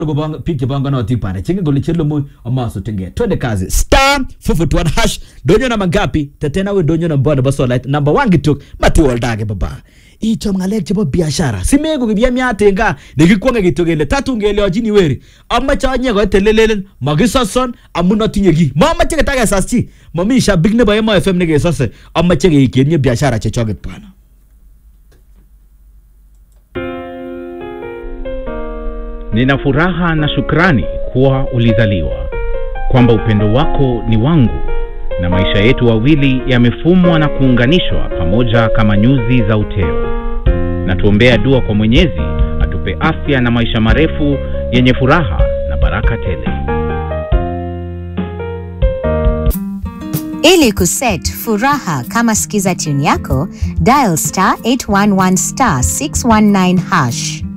Kobang- biik chepanganotik bana chengen kole chelomo amasutenge twende kazi star 441 hash donyo namba ngapi tetena we donyo namba nebo solait number 1 kitok matiwoldage baba ichom ng'alek chebo biashara simeku kibyamiat en gaa nekikwonge kityo kele tatun kelyochini weri amache anye koit telelelen makisoson amun atinye ki mamache ketakesas chi mami shabik nebo emo fm nekesose amache keikenye biashara chechoket bana Nina furaha na shukrani kuwa ulizaliwa, kwamba upendo wako ni wangu na maisha yetu wawili yamefumwa na kuunganishwa pamoja kama nyuzi za uteo. Na tuombea dua kwa Mwenyezi atupe afya na maisha marefu yenye furaha na baraka tele. Ili kuset furaha kama skiza tune yako, dial star 811 star 619 hash.